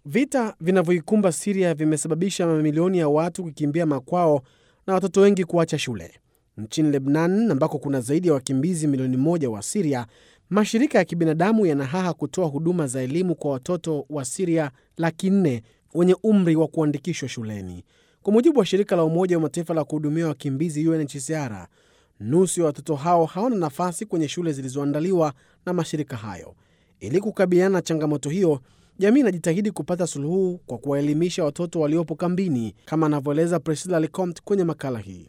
Vita vinavyoikumba Siria vimesababisha mamilioni ya watu kukimbia makwao na watoto wengi kuacha shule. Nchini Lebnan, ambako kuna zaidi ya wakimbizi milioni moja wa Siria, mashirika ya kibinadamu yanahaha kutoa huduma za elimu kwa watoto wa Siria laki nne wenye umri wa kuandikishwa shuleni. Kwa mujibu wa shirika la Umoja wa Mataifa la kuhudumia wakimbizi UNHCR, nusu ya watoto hao hawana nafasi kwenye shule zilizoandaliwa na mashirika hayo. Ili kukabiliana na changamoto hiyo, jamii inajitahidi kupata suluhu kwa kuwaelimisha watoto waliopo kambini, kama anavyoeleza Priscilla Lecomte kwenye makala hii.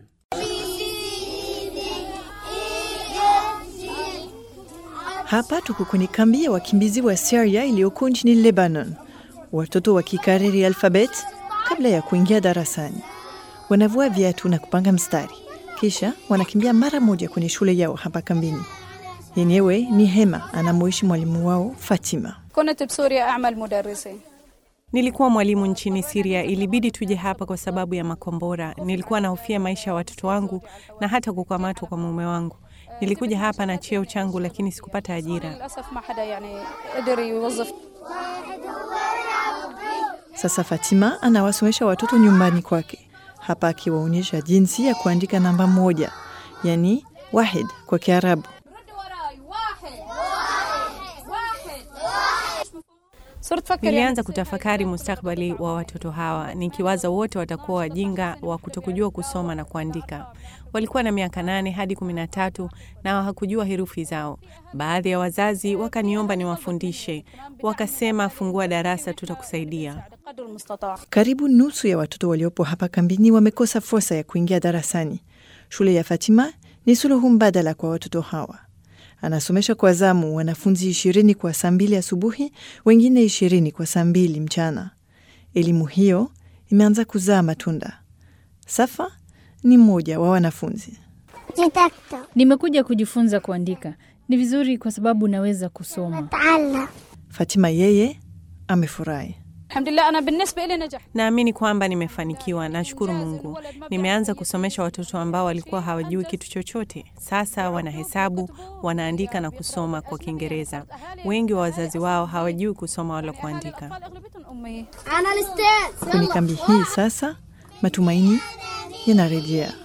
Hapa tuko kwenye kambi ya wakimbizi wa Syria iliyoko nchini Lebanon. Watoto wakikariri alfabet kabla ya kuingia darasani, wanavua viatu na kupanga mstari, kisha wanakimbia mara moja kwenye shule yao hapa kambini. Yenyewe ni hema anamoishi mwalimu wao Fatima. كنت بسوريا أعمل مدرسة Nilikuwa mwalimu nchini Siria, ilibidi tuje hapa kwa sababu ya makombora. Nilikuwa nahofia maisha ya watoto wangu na hata kukamatwa kwa mume wangu. Nilikuja hapa na cheo changu, lakini sikupata ajira. للأسف ما حدا يعني قدر يوظف Sasa Fatima anawasomesha watoto nyumbani kwake, hapa akiwaonyesha jinsi ya kuandika namba moja, yani wahid kwa Kiarabu. صرت فكر Nilianza kutafakari mustakbali wa watoto hawa, nikiwaza wote watakuwa wajinga wa kutokujua kusoma na kuandika. Walikuwa na miaka nane hadi kumi na tatu na hawakujua herufi zao. Baadhi ya wazazi wakaniomba niwafundishe, wakasema, fungua darasa, tutakusaidia. قدر المستطاع Karibu nusu ya watoto waliopo hapa kambini wamekosa fursa ya kuingia darasani. Shule ya Fatima ni suluhu mbadala kwa watoto hawa. Anasomesha kwa zamu wanafunzi ishirini kwa saa mbili asubuhi, wengine ishirini kwa saa mbili mchana. Elimu hiyo imeanza kuzaa matunda. Safa ni mmoja wa wanafunzi. Nimekuja kujifunza kuandika. Ni vizuri kwa sababu naweza kusoma. Fatima yeye amefurahi. الحمد لله أنا بالنسبة لي نجحت Naamini kwamba nimefanikiwa, nashukuru Mungu. Nimeanza kusomesha watoto ambao walikuwa hawajui kitu chochote. Sasa wanahesabu, wanaandika na kusoma kwa Kiingereza. Wengi wa wazazi wao hawajui kusoma wala kuandika. أغلبيتهم أمية Kwenye kambi hii sasa matumaini yanarejea.